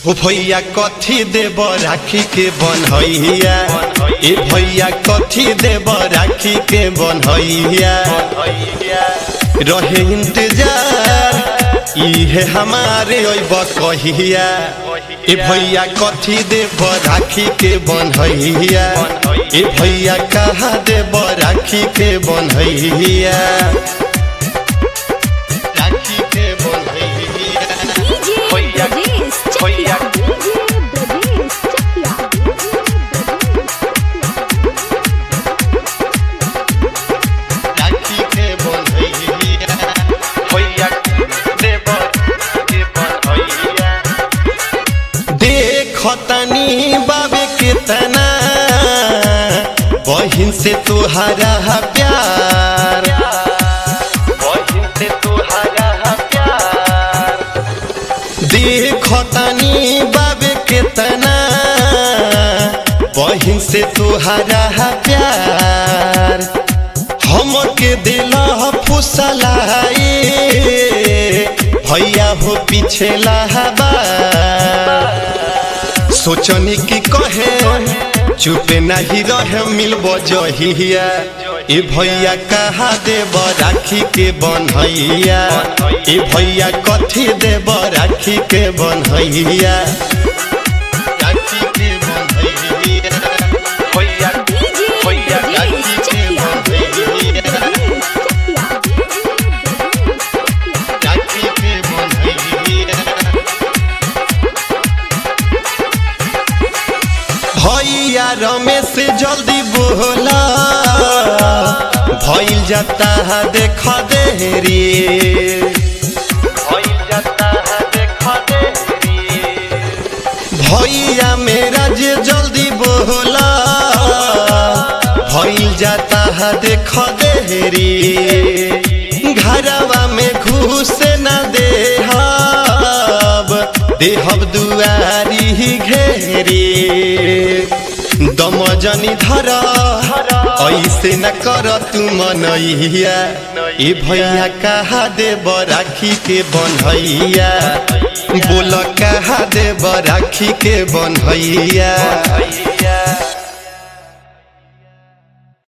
ओ भैया कथी देब राखी के बनहैया ए भैया कथी देब राखी के बनहैया रहे इंतजार इहे हमारे अब कहिया ए भैया कथी देब राखी के बनहैया ए भैया कहाँ देब राखी के बनहैया राखी के बनहैया डीजे भैया, ब्रजेश भैया। चकिया डीजे ब्रजेश चकिया राखी के बनहैया भैया देब के बनहैया देखतनी बाबे केतना बहिन से तुहरा प्यार बहिन से तुहरा प्यार देखतनी बाबे केतना बहिन से तुहरा प्यार हमके दिल फुसलाई भैया हो पीछे लहबा सोचनी की कहे चुपे नहीं रहे मिलब जहिया ए भैया कहा देब राखी के बनहैया ए भैया कथी देब राखी के बनहैया राखी के बनहैया भैया डीजे भैया ब्रजेश राखी के चकिया बनहैया राखी के बनहैया भैया रमेश जल्दी बोला भइल जाता है देख देरी भइल जाता है देख देरी भैया मेरा जे जल्दी बोला भइल जाता है देख देरी घरवा में घुस न देहब देहब दुआरी घेरी दमजनी धर ऐसे न कर तू मनैया ए भैया कहा देब राखी के बनहैया बोल कहा देब राखी के बनहैया